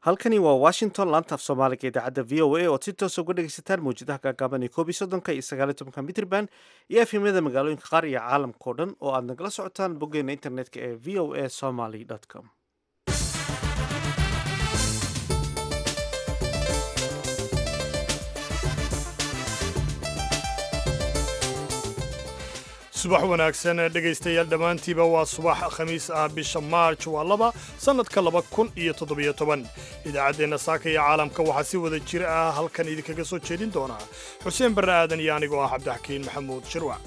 halkani waa washington laantaaf soomaaliga idaacadda v o a ood si toosa uga dhegaysataan mawjadaha gaagaaban ee koob iyo soddonka iyo sagaal iyo tobanka mitrban iyo efhimyada magaalooyinka qaar iyo caalamka o dhan oo aad nagala socotaan boggeena internetka ee v o a somaly com subax wanaagsan dhegaystayaal dhammaantiiba waa subax khamiis ah bisha maarj waa laba sannadka laba kun iyo toddobiyo toban idaacaddeenna saaka iyo caalamka waxaa si wada jir ah halkan idinkaga soo jeedin doonaa xuseen barre aadan iyo anigoo ah cabdixakiin maxamuud shirwac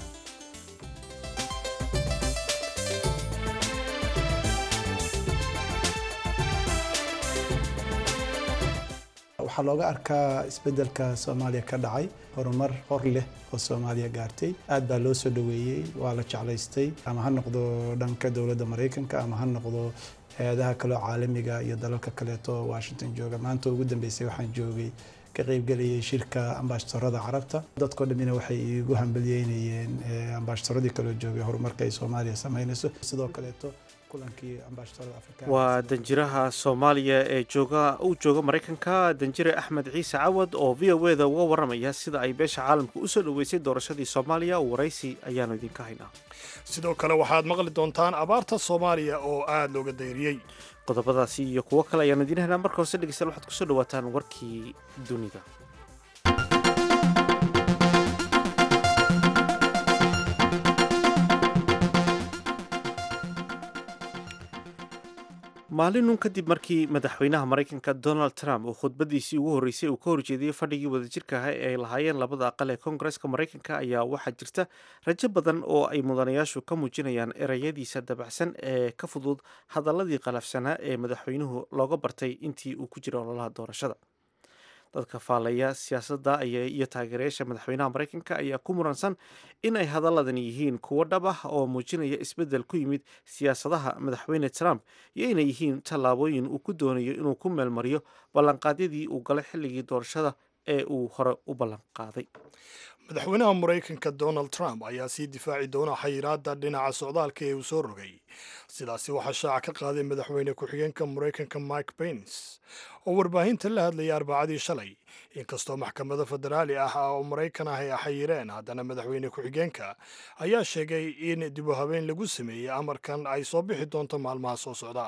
waxaa looga arkaa isbeddelka soomaaliya ka dhacay horumar hor leh oo soomaaliya gaartay aad baa loo soo dhoweeyey waa la jeclaystay ama ha noqdo dhanka dowladda maraykanka ama ha noqdo hay-adaha kaleo caalamiga iyo dalalka kaleeto washington jooga maanta ugu dambeysay waxaan joogay ka qaybgelayay shirka ambaashadorada carabta dadkoo dhammina waxay igu hambalyeynayeen ambaashadaradii kaloo joogay horumarka ay soomaaliya samaynayso sidoo kaleeto waa danjiraha soomaaliya ee jooga uu jooga maraykanka danjire axmed ciise cawad oo v o eda uga warramaya sida ay beesha caalamka usoo dhoweysay doorashadii soomaaliya waraysi ayaanu idinka haynaa sidoo kale waxaad maqli doontaan abaarta soomaaliya oo aad looga dayriyey qodobadaasi iyo kuwo kale ayaanu idiin haynaa marka hose dhegeystayaal waxaad kusoo dhawaataan warkii dunida maalinun kadib markii madaxweynaha maraykanka donald trump uu khudbadiisii ugu horreysay uu ka horjeediyey fadhigii wadajirka ah ee ay lahaayeen labada aqal ee koongareska maraykanka ayaa waxaa jirta rajo badan oo ay mudanayaashu ka muujinayaan ereyadiisa dabacsan ee ka fudud hadaladii qalafsanaa ee madaxweynuhu looga bartay intii uu ku jira ololaha doorashada dadka faallaya siyaasadda iyo taageerayaasha madaxweynaha maraykanka ayaa ku muransan in ay hadaladani yihiin kuwo dhab ah oo muujinaya isbeddel ku yimid siyaasadaha madaxweyne trump iyo inay yihiin tallaabooyin uu ku doonayo inuu ku meelmariyo ballanqaadyadii uu galay xilligii doorashada ee uu hore u ballanqaaday madaxweynaha maraykanka donald trump ayaa sii difaaci doona xayiraadda dhinaca socdaalka ee uu soo rogay sidaasi waxaa shaaca ka qaaday madaxweyne ku-xigeenka maraykanka mike pence oo warbaahinta la hadlayay arbacadii shalay inkastoo maxkamado federaali ah oo maraykan ah ay xayireen haddana madaxweyne ku-xigeenka ayaa sheegay in dib u habeen lagu sameeyey amarkan ay soo bixi doonto maalmaha soo socda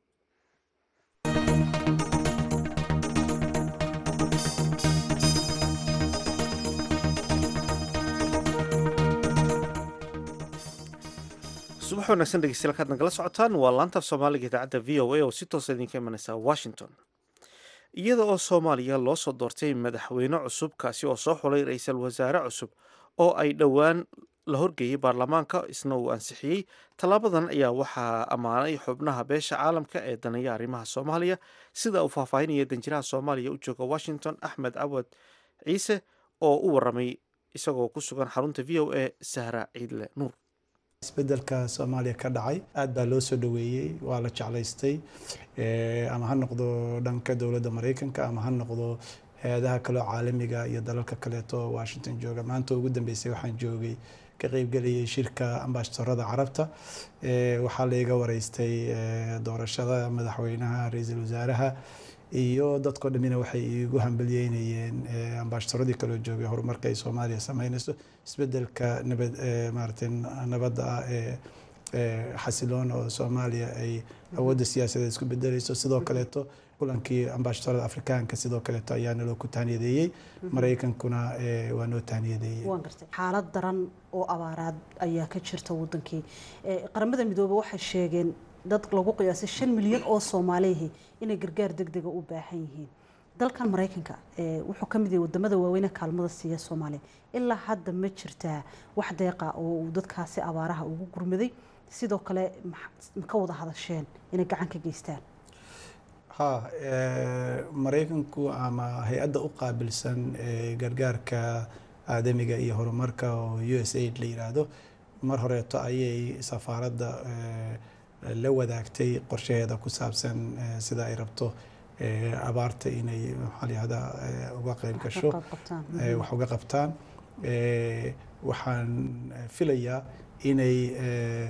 subax wanaagsan dhegeystayaal kaad nagala socotaan waa laantaaf soomaaliga idaacadda v o a oo si toosa idinka imanaysa washington iyada oo soomaaliya loo soo doortay madaxweyne cusub kaasi oo soo xulay ra-iisul wasaare cusub oo ay dhowaan la horgeeyey baarlamaanka isna uu ansixiyey tallaabadan ayaa waxaa ammaanay xubnaha beesha caalamka ee daneeya arrimaha soomaaliya sida uu faahfaahinaya danjiraha soomaaliya u jooga washington axmed cawad ciise oo u waramay isagoo ku sugan xarunta v o a sahra ciidle nuur isbeddelka soomaaliya ka dhacay aad baa loo soo dhoweeyey waa la jeclaystay ama ha noqdo dhanka dowladda maraykanka ama ha noqdo hay-adaha kaleo caalamiga iyo dalalka kaleeto washington jooga maanta ugu dambeysay waxaan joogay ka qaybgelayay shirka ambaashadorada carabta waxaa laiga wareystay doorashada madaxweynaha ra-iisul wasaaraha iyo dadkoo dhammina waxay igu hambalyeynayeen ambaashadaradii kaloo joogay horumarka ay soomaaliya samaynayso isbeddelka nabad maaragtay nabadda ah ee xasiloon oo soomaaliya ay awoodda siyaasadeed isku bedelayso sidoo kaleeto kulankii ambaashadorada afrikaanka sidoo kaleeto ayaa naloo ku tahniyadeeyey maraykankuna waa noo tahniyadeeyey waan gartay xaalad daran oo abaaraad ayaa ka jirta wadankii qaramada midoobey waxay sheegeen dad lagu qiyaasay shan milyan oo soomaaliyihi inay gargaar deg dega u baahan yihiin dalkan maraykanka wuxuu ka mid yahay wadamada waaweyne kaalmada siiya soomaaliya ilaa hadda ma jirtaa wax deeqa oo uu dadkaasi abaaraha ugu gurmaday sidoo kale ma ka wada hadasheen inay gacan ka geystaan ha maraykanku ama hay-adda u qaabilsan gargaarka aadamiga iyo horumarka oo u s aid la yiraahdo mar horeeto ayay safaaradda la wadaagtay qorshaheeda ku saabsan sida ay rabto abaarta inay maxaa layihahdaa uga qayb gasho wax uga qabtaan waxaan filayaa inay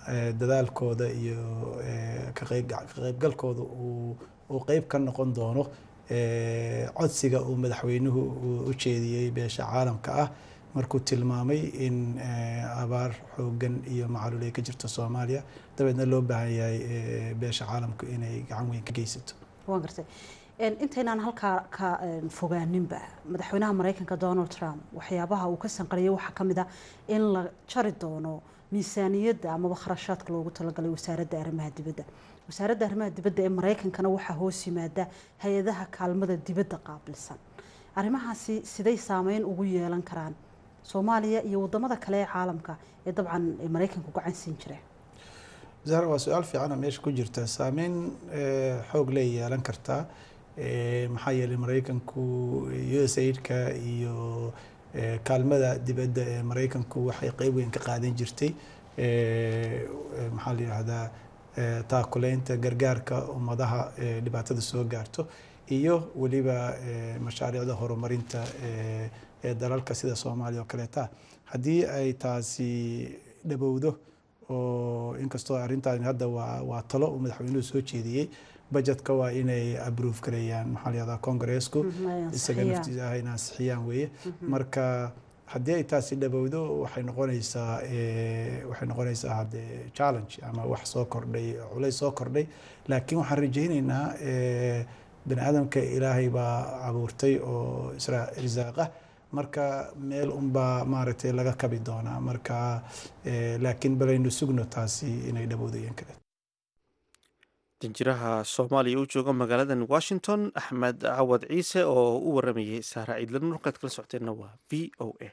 dadaalkooda iyo ka qaybgalkooda uu qeyb ka noqon doono codsiga uu madaxweynuhu u jeediyey beesha caalamka ah markuu tilmaamay in abaar xoogan iyo macaluul ay ka jirto soomaaliya dabeedna loo baahan yahay beesha caalamku inay gacan weyn ka geysato waan gartay intaynaan halkaa ka fogaaninba madaxweynaha mareykanka donald trump waxyaabaha uu ka sanqariyay waxaa ka mid ah in la jari doono miisaaniyadda amaba kharashaadka loogu talagalay wasaaradda arrimaha dibadda wasaaradda arrimaha dibadda ee mareykankana waxaa hoos yimaada hay-adaha kaalmada dibadda qaabilsan arrimahaasi siday saameyn ugu yeelan karaan soomaaliya iyo wadamada kale ee caalamka ee dabcan mareykanku gacan siin jireen zahra waa su-aal fiicana meesha ku jirta saameyn xoog ley yeelan kartaa maxaa yeelay mareykanku u s aidka iyo kaalmada dibadda ee mareykanku waxay qeyb weyn ka qaadan jirtay maxaa la yihahdaa taakuleynta gargaarka ummadaha dhibaatada soo gaarto iyo weliba mashaariicda horumarinta ee dalalka sida soomaaliya oo kaleeta haddii ay taasi dhabowdo oo inkastoo arrintan hadda waa waa talo uu madaxweynuhu soo jeediyey budgetka waa inay approve gareeyaan maxaa la yihahdaa congressku isaga naftiisa ah in ansixiyaan weeye marka haddii ay taasi dhabowdo waxay noqonaysaa waxay noqonaysaa haddee challenge ama wax soo kordhay culays soo kordhay laakiin waxaan rajaynaynaa bani aadamka ilaahay baa abuurtay oo isra risaaqa marka meel unbaa maaragtay laga kabi doonaa marka laakiin balaynu sugno taasi inay dhabowdayen kale danjiraha soomaaliya u jooga magaaladan washington axmed cawad ciise oo u waramayay saara ciidlan markaad kala socoteenna waa v o a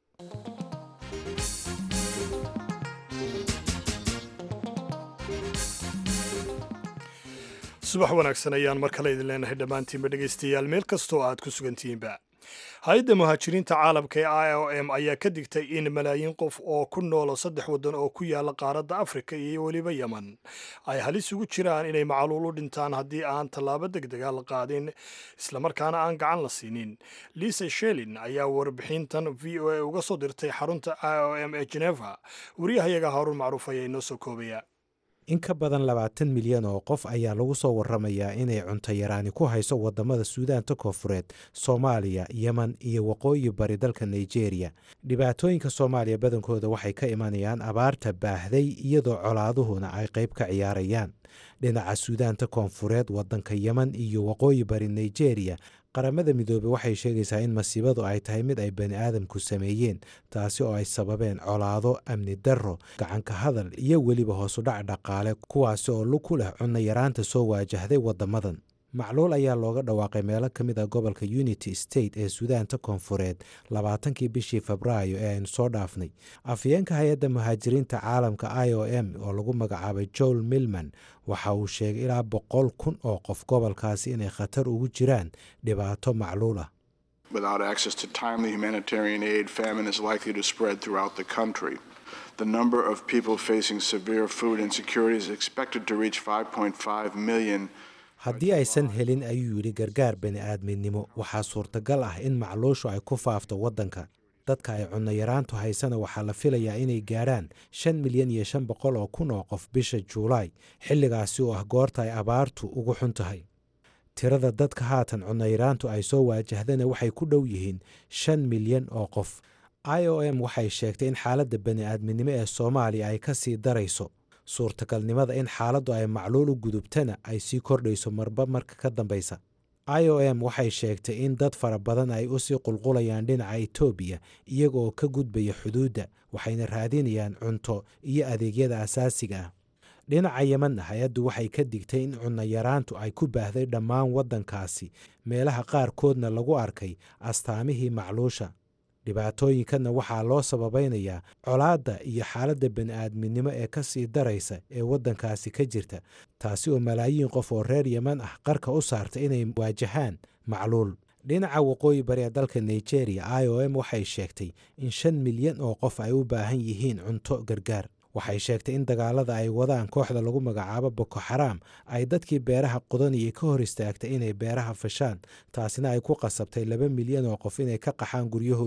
subax wanaagsan ayaan mar kale idin leenahay dhammaantiinba dhegaystayaal meel kastoo aad ku sugantihiinba hay-adda muhaajiriinta caalamka ee i o m ayaa ka digtay in malaayiin qof oo ku noolo saddex waddan oo ku yaala qaaradda afrika iyo weliba yeman ay halis ugu jiraan inay macaluul u dhintaan haddii aan tallaabo deg dega la qaadin islamarkaana aan gacan la siinin lisa shelin ayaa warbixintan v o a uga soo dirtay xarunta i o m ee geneva wariyahayaga haaruun macruuf ayaa inoo soo koobaya in ka badan labaatan milyan oo qof ayaa lagu soo waramayaa inay cunto yaraani ku hayso wadamada suudaanta koonfureed soomaaliya yeman iyo waqooyi bari dalka nigeria dhibaatooyinka soomaaliya badankooda waxay ka imanayaan abaarta baahday iyadoo colaaduhuna ay qayb ka ciyaarayaan dhinaca suudaanta koonfureed wadanka yeman iyo waqooyi bari nigeria qaramada midoobey waxay sheegaysaa in masiibadu ay tahay mid ay bani aadamku sameeyeen taasi oo ay sababeen colaado amni darro gacanka hadal iyo weliba hoosudhac dhaqaale kuwaasi oo lug ku leh cunno yaraanta soo waajahday waddamadan macluul ayaa looga dhawaaqay meelo ka mid a gobolka unity state ee suudaanta koonfureed labaatankii bishii febraayo ee aynu soo dhaafnay afyeenka hay-adda muhaajiriinta caalamka i o m oo lagu magacaabay joel milman waxa uu sheegay ilaa boqol kun oo qof gobolkaasi inay khatar ugu jiraan dhibaato macluul ah Without access to timely humanitarian aid, famine is likely to spread throughout the country. The number of people facing severe food insecurity is expected to reach 5.5 million haddii aysan helin ayuu yidhi gargaar bani aadminimo waxaa suurtagal ah in macluushu ay ku faafto waddanka dadka ay cunno yaraantu haysana waxaa la filayaa inay gaadhaan shan milyan iyo shan boqol oo kun oo qof bisha juulaay xilligaasi oo ah goorta ay abaartu ugu xun tahay tirada dadka haatan cunno yaraantu ay soo waajahdana waxay ku dhow yihiin shan milyan oo qof i o m waxay sheegtay in xaaladda bani aadminimo ee soomaaliya ay ka sii darayso suurtagalnimada in xaaladdu ay macluul u gudubtana ay sii kordhayso marba marka ka dambaysa i o m waxay sheegtay in dad fara badan ay usii qulqulayaan dhinaca etoobiya iyaga oo ka gudbaya xuduudda waxayna raadinayaan cunto iyo adeegyada asaasiga ah dhinaca yemanna hay-addu waxay ka digtay in cunno yaraantu ay ku baahday dhammaan waddankaasi meelaha qaarkoodna lagu arkay astaamihii macluusha dhibaatooyinkanna waxaa loo sababaynayaa colaadda iyo xaaladda bani-aadminimo ee ka sii daraysa ee waddankaasi ka jirta taasi oo malaayiin qof oo reer yeman ah qarka u saarta inay waajahaan macluul dhinaca waqooyi bari ee dalka nigeria i o m waxay sheegtay in shan milyan oo qof ay u baahan yihiin cunto gargaar waxay sheegtay in dagaalada ay wadaan kooxda lagu magacaabo boko xaraam ay dadkii beeraha qodanayay ka hor istaagtay inay beeraha fashaan taasina ay ku qasabtay laba milyan oo qof inay ka qaxaan guryahoodii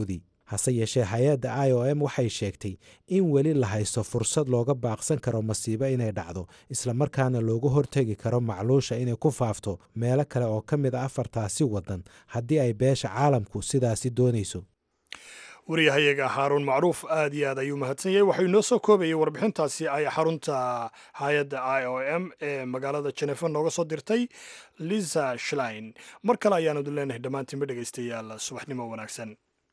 hase yeeshee hay-adda i o m waxay sheegtay in weli la haysto fursad looga baaqsan karo masiibo inay dhacdo islamarkaana looga hortegi karo macluusha inay ku faafto meelo kale oo ka mid a afartaasi waddan haddii ay beesha caalamku sidaasi doonayso wariyahayaga xaaruun macruuf aad iyo aad ayuu mahadsan yahay waxuu inoo soo koobayay warbixintaasi ay xarunta hay-adda i o m ee magaalada jenefa nooga soo dirtay lisa shlein mar kale ayaanu idin leenahay dhammaantiinba dhegaystayaal subaxnimo wanaagsan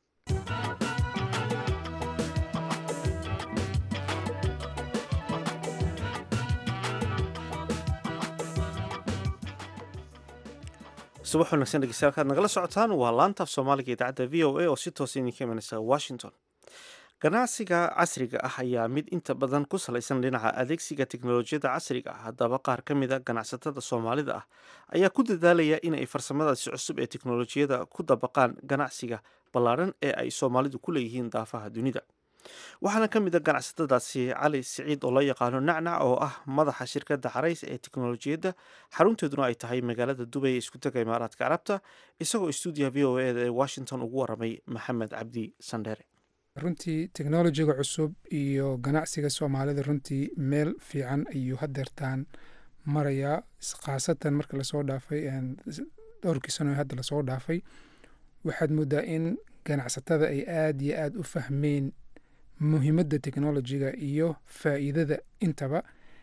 subax wanaagsan dhegeystayaal kaad nagala socotaan waa laantaaf soomaaliga idaacadda v o a oo si toosa idinka imanaysa washington ganacsiga casriga ah ayaa mid inta badan ku salaysan dhinaca adeegsiga teknolojiyadda casriga ah haddaba qaar ka mid a ganacsatada soomaalida ah ayaa ku dadaalaya inay farsamadaasi cusub ee teknolojiyada ku dabaqaan ganacsiga ballaadhan ee ay soomaalidu ku leeyihiin daafaha dunida waxaana ka mid a ganacsatadaasi cali siciid oo loo yaqaano nacnac oo ah madaxa shirkadda carays ee teknolojiyadda xarunteeduna ay tahay magaalada dubay ee isku taga imaaraadka carabta isagoo stuudiyaha v o eda ee washington ugu waramay maxamed cabdi sandheere runtii teknolojiga cusub iyo ganacsiga soomaalida runtii meel fiican ayuu hadeertaan marayaa khaasatan marka lasoo dhaafay dhowrkii sano hadda lasoo dhaafay waxaad moodaa in ganacsatada ay aada iyo aada u fahmeen muhiimadda teknolojiga iyo faa'iidada intaba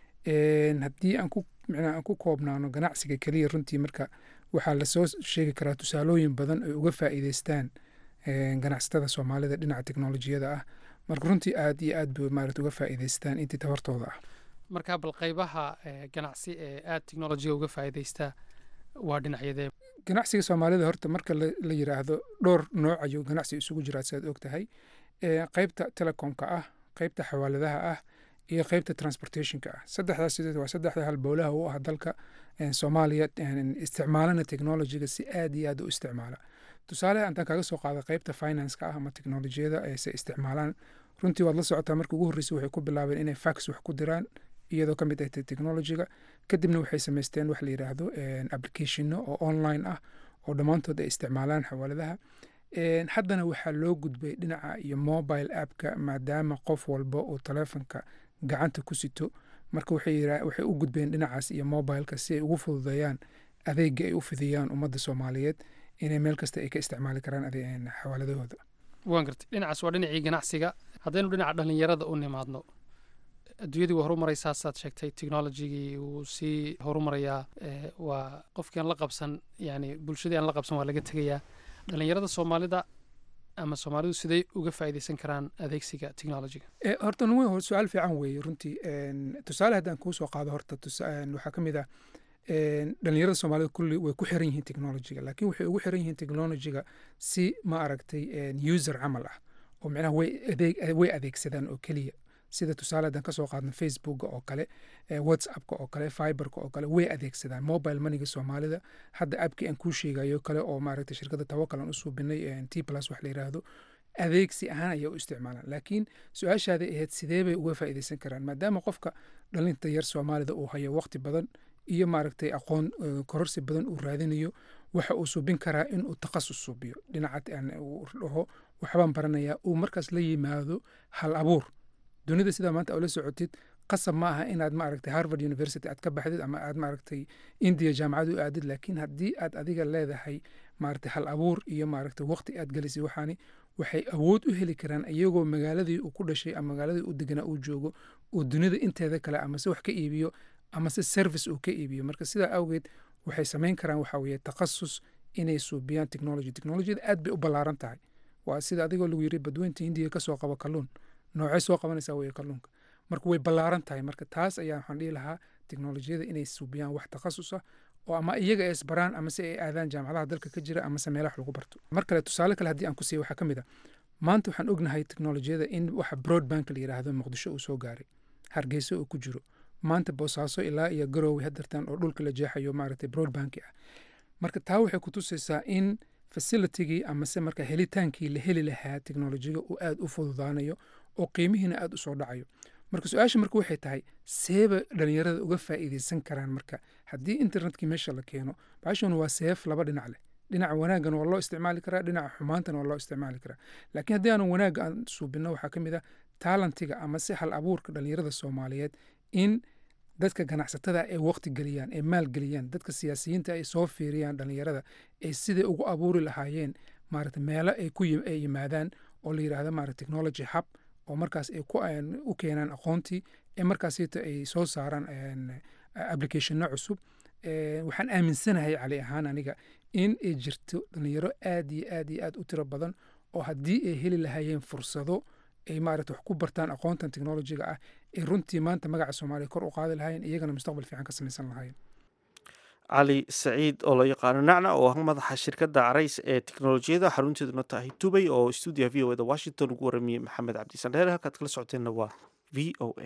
haddii aan ku micnaa aan ku koobnaano ganacsiga keliya runtii marka waxaa lasoo sheegi karaa tusaalooyin badan ay uga faa'iideystaan ganacsatada soomaalida dhinaca teknolojiyada ah marka runtii aad iyo aad bay maarata uga faa'iideystaan intii tabartooda ah marka bal qaybaha ganacsi ee aada teknolojiga uga faa'iideystaa waa dhinacyadee ganacsiga soomaalida horta marka la yiraahdo dhowr nooc ayuu ganacsi isugu jiraa siaad og tahay qeybta telecomka ah qeybta xawaaladaha ah iyo qeybta transportationka ah saddexdaas sideed waa saddexda halbowlaha u ah dalka soomaaliya isticmaalana technologiga si aad iyo aad u isticmaala tusaale intaan kaga soo qaada qeybta financeka ah ama teknolojiyada se isticmaalaan runtii waad la socotaa markii ugu horreysay waxay ku bilaabeen inay fax wax ku diraan iyadoo ka mid ah technologiga kadibna waxay samaysteen wax la yidhaahdo applicationno oo online ah oo dhammaantood ay isticmaalaan xawaaladaha haddana waxaa loo gudbay dhinaca iyo mobile appka maadaama qof walba uu taleefonka gacanta ku sito marka waxay u gudbeen dhinacaas iyo mobileka si ay ugu fududeeyaan adeega ay u fidiyaan ummadda soomaaliyeed inay meel kasta ay ka isticmaali karaan xawaaladahooda waan gartay dhinacaas waa dhinacii ganacsiga haddaynu dhinaca dhallinyarada u nimaadno adduunyadii waa horumaraysaa saad sheegtay technologigii wuu sii horumarayaa waa qofkii aan la qabsan yani bulshadii aan la qabsan waa laga tegayaa dhallinyarada soomaalida ama soomaalidu siday uga faa'iideysan karaan adeegsiga technologiga horta nuwe su-aal fiican weeye runtii tusaale haddaan kuu soo qaado horta waxaa ka mid ah dhalinyarada soomaalida kulli way ku xiran yihiin technologiga laakiin waxay ugu xiran yihiin technologiga si ma aragtay user camal ah oo micnaha way adeegsadaan oo keliya sida tusaale haddaan kasoo qaadno facebooka oo kale whatsappka oo kale fiberka oo kale way adeegsadaan mobile moneyga soomaalida hadda appkii aan kuu sheegayo kale oo maaragtay shirkadda tawakal aan u suubinay t plus wax la yidhaahdo adeegsi ahaan ayaa u isticmaalaan laakiin su-aashaaday ahayd sidee bay uga faa'iideysan karaan maadaama qofka dhalinta yar soomaalida uu hayo waqti badan iyo maaragtay aqoon kororsi badan uu raadinayo waxa uu suubin karaa inuu takhasus suubiyo dhinaca uu dhaho waxbaan baranayaa uu markaas la yimaado hal abuur dunida sidaa maanta ula socotid qasab ma aha inaad maaragtay harvard university aad ka baxdid ama aad maaragtay india jaamacad u aadid laakiin haddii aad adiga leedahay maaragtay hal abuur iyo maaragtay waqti aad gelisay waxaani waxay awood u heli karaan iyagoo magaaladii uu ku dhashay ama magaaladii u deganaa uu joogo uu dunida inteeda kale amase wax ka iibiyo amase service uu ka iibiyo marka sidaa awgeed waxay samayn karaan waxa weeye takhasus inay suubiyaan technology technologiyada aad bay u ballaaran tahay waa sida adigoo lagu yiri badweynta hindiya kasoo qabo kalluun noocay soo qabanaysaa weye kalluunka marka way ballaaran tahay marka taas ayaa waxaan dhihi lahaa teknolojiyada inay suubiyaan wax takhasus ah oo ama iyaga ay isbaraan amase ay aadaan jaamacadaha dalka ka jira amase meelaha lagu barto mar kale tusaale kale haddii aan ku siiya waxaa ka mid a maanta waxaan ognahay teknolojiyada in waxa broadbank la yidhaahdo muqdisho uu soo gaaray hargeysa uu ku jiro maanta boosaaso ilaa iyo garowe hadartan oo dhulka la jeexayo maaragtay broadbanki ah marka taa waxay ku tusaysaa in facilitigii amase marka helitaankii la heli lahaa teknolojiga uu aad u fududaanayo oo qiimihiina aad u soo dhacayo marka su-aasha marka waxay tahay seeba dhalinyarada uga faa'iideysan karaan marka haddii internetkii meesha la keeno baashanu waa seef laba dhinac leh dhinaca wanaaggan waa loo isticmaali karaa dhinaca xumaantana waa loo isticmaali karaa laakiin haddii aanu wanaagga aan suubinno waxaa ka mid ah taalantiga ama si hal abuurka dhalinyarada soomaaliyeed in dadka ganacsatada ay waqti geliyaan ay maal geliyaan dadka siyaasiyiinta ay soo fiiriyaan dhalinyarada ay siday ugu abuuri lahaayeen maarata meelo ay ku ay yimaadaan oo la yidhaahdo maarata technology hub oo markaas ay ku u keenaan aqoontii ee markaasita ay soo saaraan applicationno cusub waxaan aaminsanahay cali ahaan aniga in ay jirto dhalinyaro aad iyo aad iyo aad u tiro badan oo haddii ay heli lahaayeen fursado ay maarata wax ku bartaan aqoontan technologiga ah ay runtii maanta magaca soomaaliya kor u qaadi lahaayeen iyagana mustaqbal fiican ka samaysan lahaayeen cali saciid oo loo yaqaano nacna oo ah madaxa shirkadda carays ee teknolojiyada xarunteeduna tahay dubay oo stuudiya v o eda washington ugu waramiyey maxamed cabdisan dheer halkaad kala socoteenna waa v o a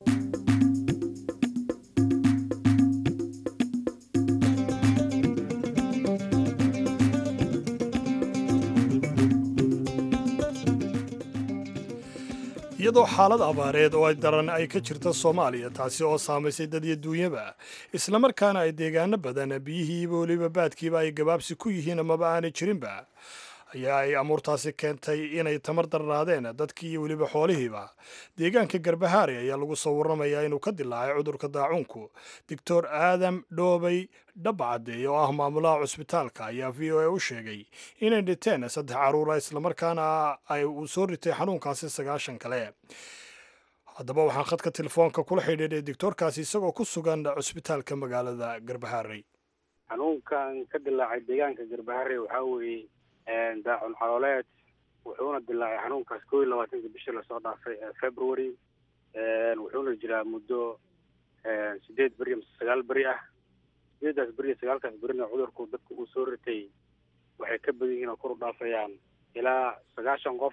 iyadoo xaalad abaareed oo ay daran ay ka jirta soomaaliya taasi oo saamaysay dad iyo duunyaba islamarkaana ay deegaano badan biyihiiba weliba baadkiiba ay gabaabsi ku yihiin amaba aanay jirinba ayaa ay amuurtaasi keentay inay tamar darnaadeen dadkii iyo weliba xoolihiiba deegaanka garbahaare ayaa lagu soo warramayaa inuu ka dilaacay cudurka daacuunku doctor aadam dhoobay dhabacaddeey oo ah maamulaha cusbitaalka ayaa v o a u sheegay inay dhinteen saddex caruura islamarkaana ay uu soo ritay xanuunkaasi sagaashan kale haddaba waxaan khadka telefoonka kula xidhiidhay doctoorkaasi isagoo ku sugan cusbitaalka magaalada garbahaarey xanuunkan ka dilaacay deegaanka garbahaare waxaa weeye daacun calooleed wuxuuna dilaacay xanuunkaas koo iyo labaatanka bishii lasoo dhaafay february wuxuuna jiraa muddo sideed beri mise sagaal beri ah sideedaas beri iyo sagaalkaas berina cudurku dadka uu soo ritay waxay ka badan yihiin oo kor u dhaafayaan ilaa sagaashan qof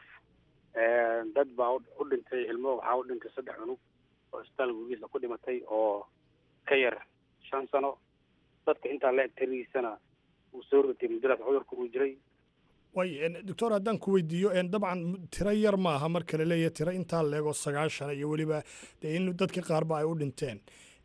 dad baa u dhintay ilmo waxaa u dhintay saddex cunug oo isbitaal gugiisa ku dhimatay oo ka yar shan sano dadka intaa la eg tirigiisana uu soo ritay muddadaas cudurka uu jiray way doctor haddaan ku weydiiyo dabcan tiro yar maaha marka la leeyahay tiro intaa leego sagaashan iyo weliba dee in dadka qaarba ay u dhinteen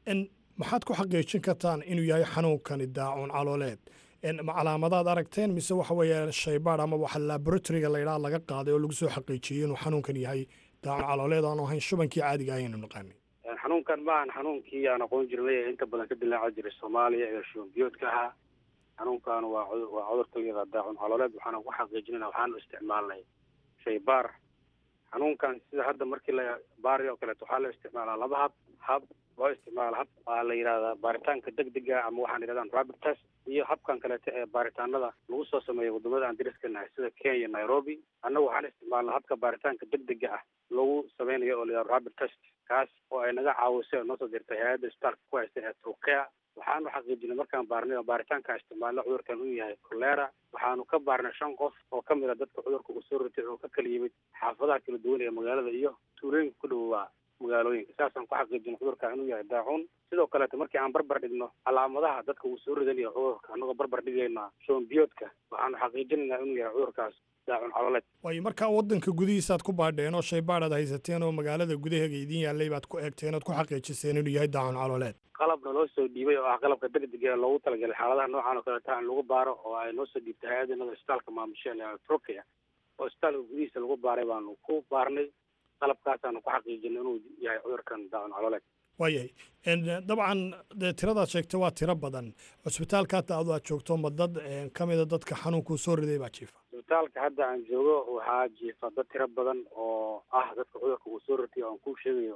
maxaad ku xaqiijin kartaan inuu yahay xanuunkani daacuun calooleed ma calaamadaad aragteen mise waxa weeye shaybaad ama waxa laboratoryga laydhaha laga qaaday oo lagu soo xaqiijiyey inuu xanuunkan yahay daacun calooleed aanu ahayn shubankii caadiga ahaynu naqaanay xanuunkan maahan xanuunkii aan aqoon jirnay ee inta badan ka dilaaca jiray soomaaliya ee shubanbiyoodka ahaa xanuunkan waa waa cudurka iyada daacun calooleed waxaana ku xaqiijinayna waxaanu isticmaalnay shaybaar xanuunkan sida hadda markii la baari oo kaleeto waxaa la isticmaalaa laba hab hab loo isticmaala hab waa la yidhahdaa baaritaanka degdega ama waxaan yidhahdaan rapid test iyo habkan kaleeto ee baaritaanada lagu soo sameeyo wadamada aan dariska nahay sida kenya nairobi annagu waxaan isticmaalnaa habka baaritaanka degdega ah lagu sameynayo oo la yidhahdo rapid test kaas oo ay naga caawisay oo noo soo dirtay hay-adda isbitaalka ku haysta ee turkea waxaanu xaqiijinay markaan baarnay baaritaanka isticmaalna cudurkan uu yahay kolera waxaanu ka baarnay shan qof oo ka mid a dadka cudurka uu soo ritay oo ka kala yimid xaafadaha kala duwan ee magaalada iyo tuulooyinka ku dhowaa magaalooyinka saasaan ku xaqiijinay cudurka inuu yahay daacuun sidoo kaleeto markii aan barbar dhigno calaamadaha dadka uu soo ridanayo cudurka annagoo barbar dhigaynaa shoombiyoodka waxaanu xaqiijinaynaa inuu yahay cudurkaas daacun caloleed waayo markaa waddanka gudihiisaad ku baadheen oo shaybaad aad haysateen oo magaalada gudaheega idin yaallay baad ku eegteen ood ku xaqiijiseen inuu yahay daacun caloleed qalabna loo soo dhiibay oo ah qalabka degdega ee loogu talagalay xaaladaha noocan oo kaleeta in lagu baaro oo ay noo soo dhiibtay hay-adinada isbitaalka maamusheen ee turkiya oo isbitaalka gudihiisa lagu baaray baanu ku baarnay qalabkaasaanu ku xaqiijinay inuu yahay cudurkan daacun caloleed waayahay dabcan dee tiradaad sheegtay waa tiro badan cusbitaalka hadda adu aad joogto ma dad ka mida dadka xanuunkuu soo riday baa jiifa isbitaalka hadda aan joogo waxaa jiifa dad tiro badan oo ah dadka cudurka uu soo ritay oo aan kuu sheegayo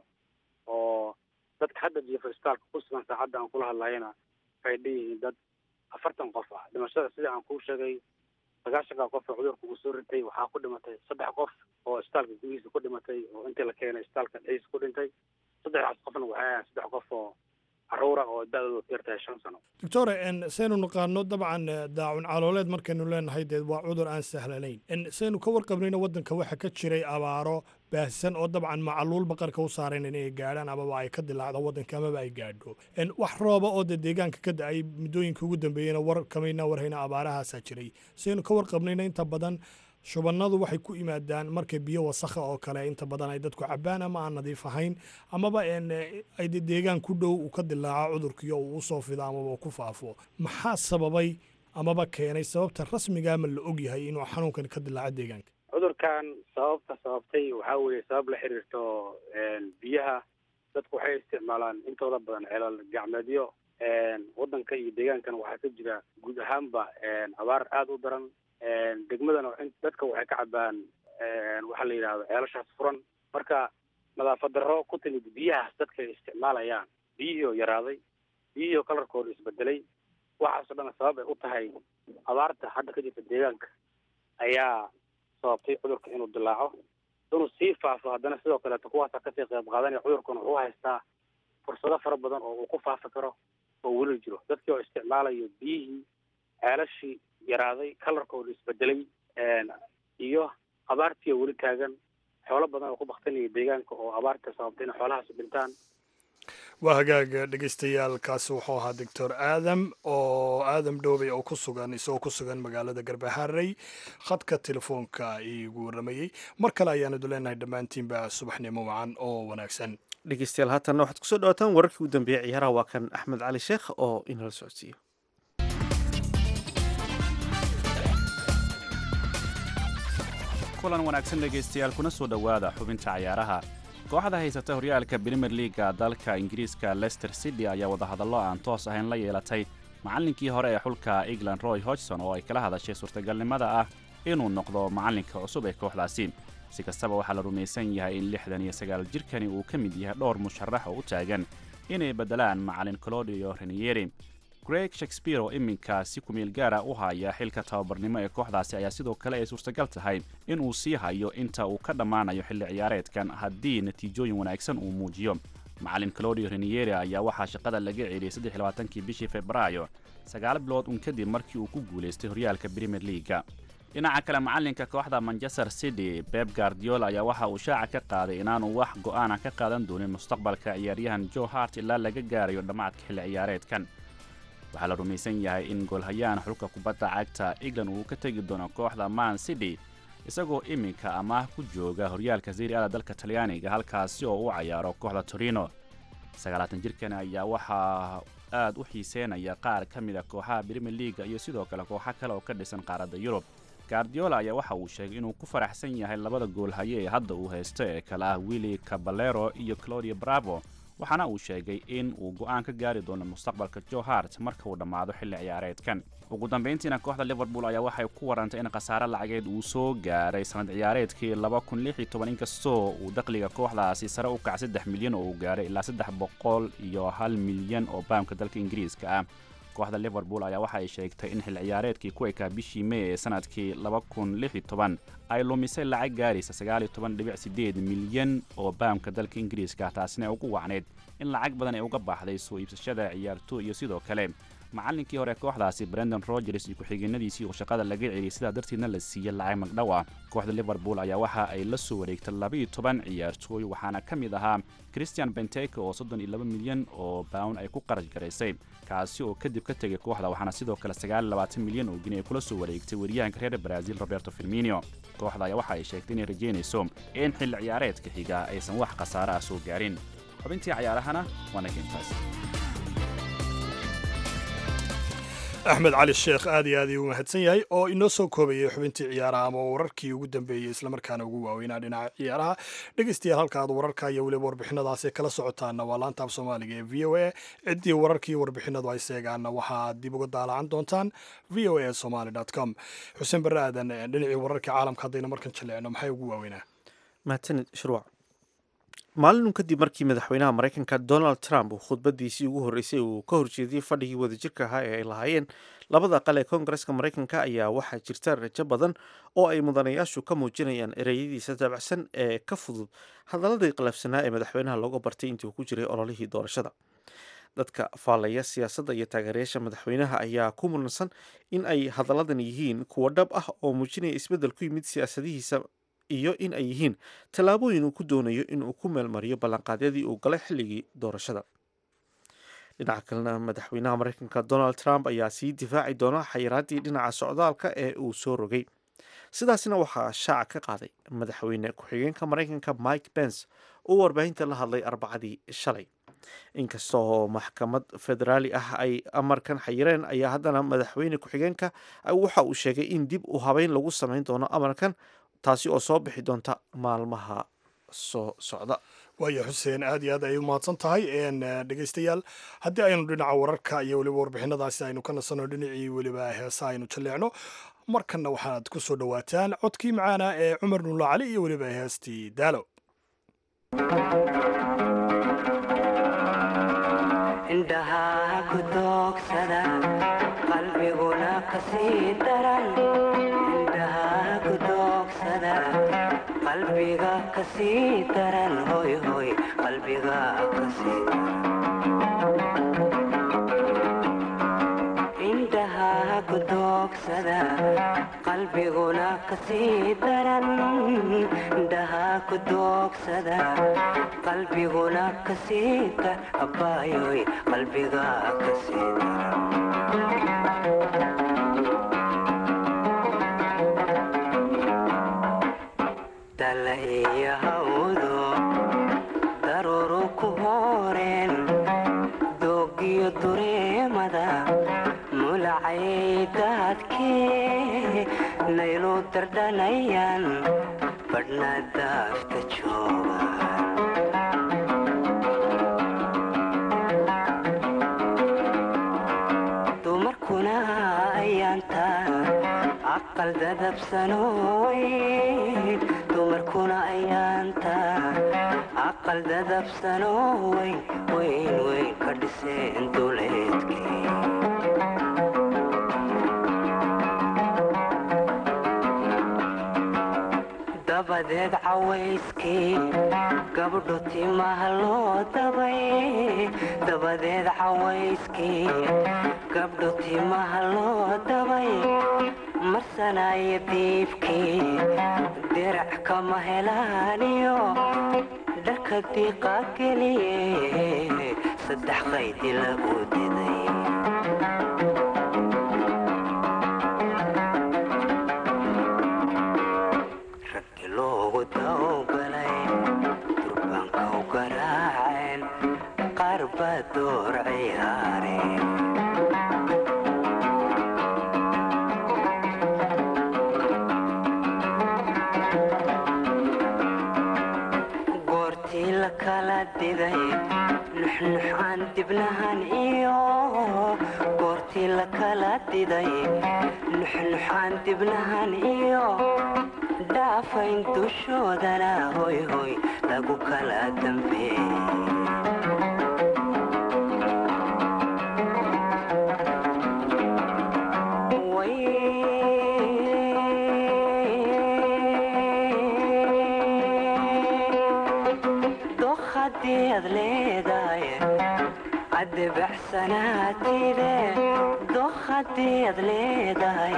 oo dadka hadda jiifa isbitaalka ku sugan saacadda aan kula hadlayana waxay dheyihiin dad afartan qof ah dhimashada sida aan kuu sheegay sagaashanka qof oo cudurka uu soo ritay waxaa ku dhimatay saddex qof oo isbitaalka gudihiisa ku dhimatay oo intii la keenay isbitaalka dhexdiisa ku dhintay saddexdaas qofna waxay ahayn saddex qof oo caruura oo da-doodu ku yartahay shan sano doctore saynu naqaano dabcan daacun calooleed markaynu leenahay dee waa cudur aan sahlanayn saynu ka warqabnayna waddanka waxaa ka jiray abaaro baahsan oo dabcan macaluul baqarka u saarayn inay gaadhaan amaba ay ka dilaacdo waddanka amaba ay gaadho wax rooba oo dee deegaanka ka da-ay muddooyinka ugu dambeeyeyna war kamayna warhayna abaarahaasaa jiray saynu ka warqabnayna inta badan shubannadu waxay ku yimaadaan marka biyo wasakha oo kale inta badan ay dadku cabaan ama aan nadiif ahayn amaba ay deegaan ku dhow uu ka dilaaco cudurkiyo uu usoo fido amaba ku faafo maxaa sababay amaba keenay sababta rasmiga ama la og yahay inuu xanuunkan ka dilaaca deegaanka cudurkan sababta sababtay waxaa weeye sabab la xiriirto biyaha dadku waxay isticmaalaan intooda badan ceelal gacmeedyo waddanka iyo deegaankan waxaa ka jira guud ahaanba abaar aada u daran degmadana dadka waxay ka cabaan waxaa la yidhahdo ceelashaas furan marka nadaafad darro ku timid biyahaas dadka ay isticmaalayaan biyihii oo yaraaday biyihii oo kalarkooda isbedelay waxaasoo dhan sabab ay u tahay abaarta hadda ka jirta deegaanka ayaa sababtay cudurka inuu dilaaco inuu sii faafo haddana sidoo kaleeto kuwaasa kasii qayb qaadanaya cudurkan wuxuu haystaa fursado fara badan oo uu ku faafi karo oo weli jiro dadkii oo isticmaalayo biyihii ceelashii yaraaday kalarkooda isbedelay iyo abaartii oo weli taagan xoolo badan oo ku baktinaya deegaanka oo abaarta sababtay inay xoolahaasi dhintaan waa hagaaga dhegeystayaal kaasi wuxuu ahaa doctor aadam oo aadam dhoobey oo ku sugan isagoo ku sugan magaalada garbaharey khadka telefoonka iigu waramayey mar kale ayaanu leenahay dhammaantiinba subaxnimo wacan oo wanaagsan dhegeystayaal haatanna waxaad kusoo dhawaataan wararkii u dambeeyey ciyaaraha waa kan axmed cali sheekh oo inala socodsiiyo kulan wanaagsan dhegaystayaal kuna soo dhowaada xubinta cayaaraha kooxda haysata horyaalka brimier liaga dalka ingiriiska lester city ayaa wadahadallo aan toos ahayn la yeelatay macallinkii hore ee xulka england roy hodgson oo ay kala hadashay suurtagalnimada ah inuu noqdo macallinka cusub ee kooxdaasi si kastaba waxaa la rumaysan yahay in lixdan iyo sagaal jirkani uu ka mid yahay dhowr musharax oo u taagan inay beddelaan macallin colodio renieri greg shakespeare oo iminka si kumeel gaara u haya xilka tababarnimo ee kooxdaasi ayaa sidoo kale ay suurtagal tahay in uu sii hayo inta uu ka dhammaanayo xilli ciyaareedkan haddii natiijooyin wanaagsan uu muujiyo macallin clodio renieri ayaa waxaa shaqada laga celiyey saddexlabaatankii bishii februaayo sagaal bilood un kadib markii uu ku guulaystay horyaalka brimier liaga dhinaca kale macallinka kooxda manchester city beb guardiola ayaa waxa uu shaaca ka qaaday inaanu wax go'aana ka qaadan doonin mustaqbalka ciyaaryahan joe hart ilaa laga gaarayo dhammaadka xilli ciyaareedkan waxaa la rumaysan yahay in goolhayahan xulka kubadda cagta england uu ka tegi doono kooxda man city isagoo iminka amaah ku jooga horyaalka siriada dalka talyaaniga halkaasi oo u cayaaro kooxda torino sagaalaatan jirkani ayaa waxaa aad u xiiseynaya qaar ka mid a kooxaha brimier liaga iyo sidoo kale kooxo kale oo ka dhisan qaaradda yurub guardiola ayaa waxa uu sheegay inuu ku faraxsan yahay labada goolhaye ee hadda uu haysto ee kale ah willi caballero iyo claudio bravo waxaana uu sheegay in uu go'aan ka gaari doono mustaqbalka joe hart marka uu dhammaado xilli ciyaareedkan ugu dambayntiina kooxda liverpool ayaa waxay ku warantay in khasaare lacageed uu soo gaaray sanad ciyaareedkii inkastoo uu dakhliga kooxdaasi sare u kac saddex milyan oo uu gaaray ilaa saddex boqol iyo hal milyan oo baamka dalka ingiriiska ah kooxda liverpool ayaa waxa ay sheegtay in xil ciyaareedkii ku ekaa bishii mey ee sanadkii ay lumisay lacag gaaraysa milyan oo baamka dalka ingiriiska taasina ay ugu wacnayd in lacag badan ay uga baxday soo iibsashada ciyaartooy iyo sidoo kale macallinkii hore kooxdaasi brendan rogers iyo ku-xigeenadiisii oo shaqada laga celiyay sidaa darteedna la siiyey lacag magdhow ah kooxda liverpool ayaa waxa ay la soo wareegtay labaiyo toban ciyaartooy waxaana ka mid ahaa christian benteke oo soddon iyo laba milyan oo bawn ay ku qarash garaysay kaasi oo kadib ka tegay kooxda waxaana sidoo kale sagaal iyo labaatan milyan oo gini ay kula soo wareegtay wariyahanka reer brazil roberto firmino kooxda ayaa waxa ay sheegtay inay rajaynayso in xilli ciyaareedka xiga aysan wax khasaare ah soo gaarin xubintii cayaarahana waa nagintaas axmed cali sheekh aad iyo aad ii u mahadsan yahay oo inoo soo koobayay xubintii ciyaaraha ama wararkii ugu dambeeyey islamarkaana ugu waaweynaa dhinaca ciyaaraha dhegeystayaal halka aad wararka iyo weliba warbixinadaasi kala socotaana waa laanta af soomaaliga ee v o a ciddii wararkii warbixinadu ay seegaanna waxaad dib uga daalacan doontaan v o a somaly com xuseen barre aadan dhinacii wararka caalamka haddayna markan jaleecno maxay ugu waaweynaa mahadsanid shurwac maalin kadib markii madaxweynaha maraykanka donald trump uu khudbadiisii ugu horreysay uu ka horjeediyey fadhigii wadajirka ahaa ee ay lahaayeen labada aqal ee koongareska maraykanka ayaa waxaa jirta rajo badan oo ay mudanayaashu ka muujinayaan ereyadiisa dabacsan ee ka fudud hadaladii qalafsanaa ee madaxweynaha looga bartay intii uu ku jiray ololihii doorashada dadka faallaya siyaasadda iyo taageerayaasha madaxweynaha ayaa ku muransan in ay hadalladan yihiin kuwo dhab ah oo muujinaya isbeddel ku yimid siyaasadihiisa iyo in ay yihiin tallaabooyin uu ku doonayo inuu ku meelmariyo ballanqaadyadii uu galay xilligii doorashada dhinaca kalena madaxweynaha maraykanka donald trump ayaa sii difaaci doona xayiraaddii dhinaca socdaalka ee uu soo rogay sidaasna waxaa shaaca ka qaaday madaxweyne ku-xigeenka maraykanka mike pence oo warbaahinta la hadlay arbacadii shalay inkasta oo maxkamad federaali ah ay amarkan xayireen ayaa haddana madaxweyne ku-xigeenka waxa uu sheegay in dib u habeyn lagu samayn doono amarkan taasi oo soo bixi doonta maalmaha soo socda waaya xuseen aad iyo aad ay u mahadsan tahay dhegeystayaal haddii aynu dhinaca wararka iyo weliba warbixinadaasi aynu ka nasanno dhinacii weliba heesa aynu jalleecno markanna waxaad ku soo dhowaataan codkii macaana ee cumar nulla cali iyo weliba heestii daalo indhaha ku doogsada qalbiguna kasii daran indhaha ku doogsada qalbiga kasii daran hoy hoy qalbiga kasii indhaha ku doogsada qalbiguna kasii daran indhaha ku doogsada qalbiguna kasii dar abaayoy qalbiga kasii daran dala iyo hawdo daruuru ku hooreen doogiyo dureemada mulacay daadkee naylu dardhanayaan badhna daafta jooga dumarkuna ayaanta aqal dadabsanooy dumarkuna ayaanta aqal dadabsanoo weyn weyn weyn ka dhiseen duleedkii dabadeed cawayskii gabdho timaha loo dabay dabadeed cawayskii gabdho timaha loo dabay marsanaayo diibkii dirac kama helaaniyo dharka diiqa geliye saddex qaydi lagu diday raggi loogu dawgalay durbaanka u garaaceen qaar baa door ciyaareen goortii la kala diday nuxnux aan dibnahan iyo goortii la kala diday nuxnux aan dibnahan iyo dhaafayn dushoodana hoy hoy lagu kala dambeeyey doq haddii aad leedahay addebacsanaatide doq haddii aad leedahay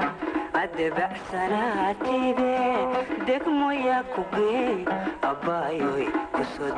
addebacsanaatide degmoyaa ku geey abbaayoy ku soo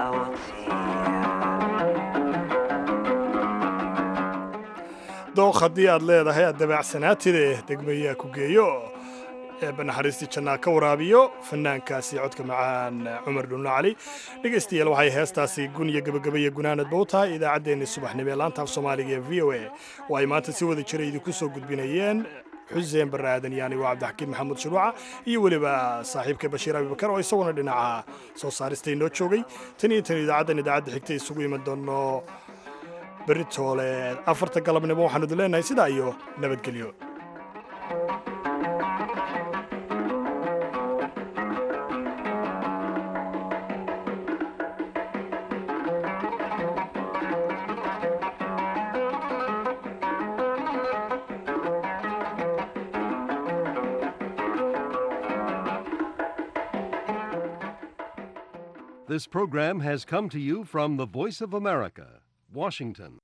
dooq haddii aad leedahay aad dabacsanaatide degmayaa ku geeyo eebba naxariistii jannaa ka waraabiyo fanaankaasi codka macaan cumar dhulno cali dhegaystayaal waxay heestaasi gun iyo gebagabaiyo gunaanadba u tahay idaacaddeenni subaxnimo ee laanta af soomaaliga ee v o a oo ay maanta si wada jira idinku soo gudbinayeen xuseen barre aadan yaani waa cabdixakiin maxamuud shuruuca iyo weliba saaxiibka bashiir abibakar oo isaguna dhinaca soo saarista inoo joogay tan iyo tan idaacaddan idaacadda xigta isugu iman doono berri toole afarta galabnimo waxaanu idin leenahay sidaa iyo nabadgelyo This program has come to you from the Voice of America, Washington.